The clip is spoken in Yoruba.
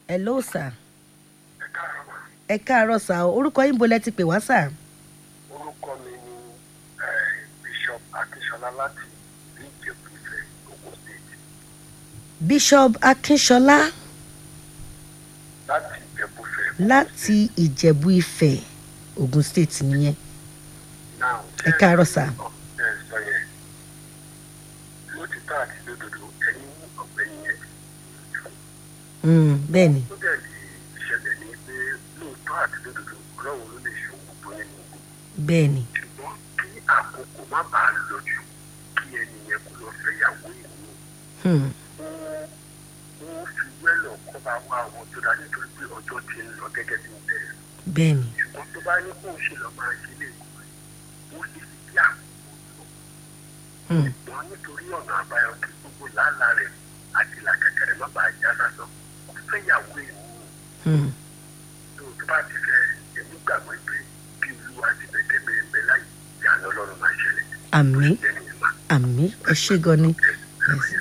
hello sir ẹ káàárọ̀ mà. ẹ káàárọ̀ sà o orúkọ yín bo lẹ ti pè wá sà. orúkọ mi ni eh, bishop akínsọlá láti ìjẹ̀bú ìfẹ́ ogun state bishop akínṣọlá láti ìjẹ̀bú ìfẹ́. láti ìjẹ̀bú ifẹ̀ ogun state nìyẹn. Now, Ẹ káàárọ̀ sà. ẹ sọ yẹn lótìtọ́ àti lódodo ẹ̀yin ọ̀gbẹ́ni yẹn Mm, bẹ́ẹ̀ ni ó dẹ̀ lè ṣẹlẹ̀ ní pé lóòótọ́ àti lódodo ọlọ́run ló lè ṣe ohun gbogbo nínú gbogbo bẹ́ẹ̀ ni ṣùgbọ́n kí àkókò má bàa lọ jù kí ẹni yẹn kó lọ fẹ́yàwó ìlú Hmm, wọ́n fi wẹ́lọ̀ kọ́ bá wá àwọn tó dá nítorí pé ọjọ́ ti ń lọ gẹ́gẹ́ bí bẹ́ẹ̀ bẹ́ẹ̀ ni ṣùgbọ́n tó bá ní kó o ṣe lọ máa ṣe lè kọ́ ẹ̀ ó ṣe fi kí àkókò lọ Hmm, ṣùgbọ́n nítorí ọ̀nà àbáyọ kí gbogbo làálàá rẹ̀ àti làkàkà rẹ̀ má bàa já sásán ó fẹ́yàwó ìlú hmm, tó tó bá ti fẹ́ èmi gbàgbọ́ pé bí olúwa ti bẹ̀ tẹ́gbẹ̀ẹ́ bẹ̀ láì ìyá lọ́lọ́run máa ṣẹlẹ̀ àmì lẹ́nu ìmọ̀ àmì ẹ ṣé gan ni yes